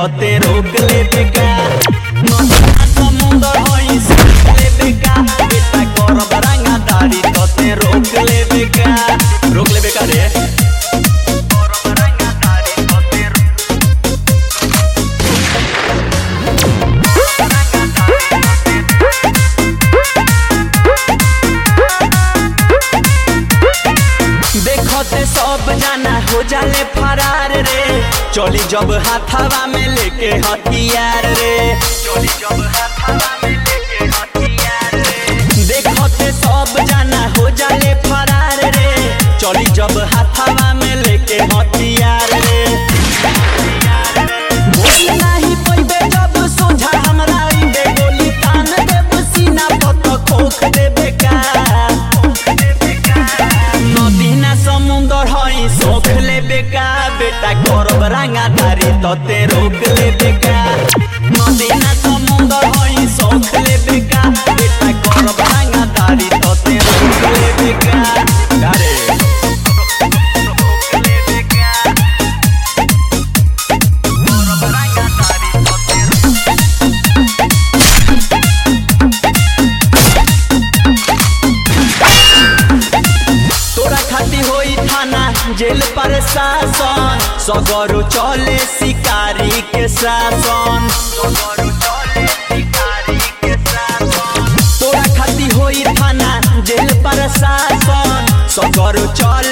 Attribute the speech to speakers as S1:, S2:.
S1: तते रोक ले बेका नदिया समुंदर होई सीख ले बेका बेटा करब रंगा दाढ़ी तते रोक ले बेका रोक ले बेका रे करब रंगा दाढ़ी तते रोक देखते सब जाना हो जाले फरार रे चली जब हाथावा में लेके हथियार रे चली जब हाथावा में लेके हथियार रे देखते सब जाना हो जाले फरार रे चली जब हाथावा में लेके हथियार रे बोल नाही पइबे जब सोझा हमरा आइबे गोली तान देब सीना पत खोख देबे का नदी ना समुंदर हई सोख लेबे का बेटा करब रंगा धारी तते रोक लेबे का नदी ना समुंदर हई सोख लेबे का बेटा करब रंगा धारी तते रोक लेबे का अरे रोक लेबे का करब रंगा धारी तते तोरा खाती होई थाना जेल पर शासन सगरो चले शिकारी के शासन सगरो चले शिकारी के शासन तोरा खाती होई थाना जेल पर शासन सगरो चले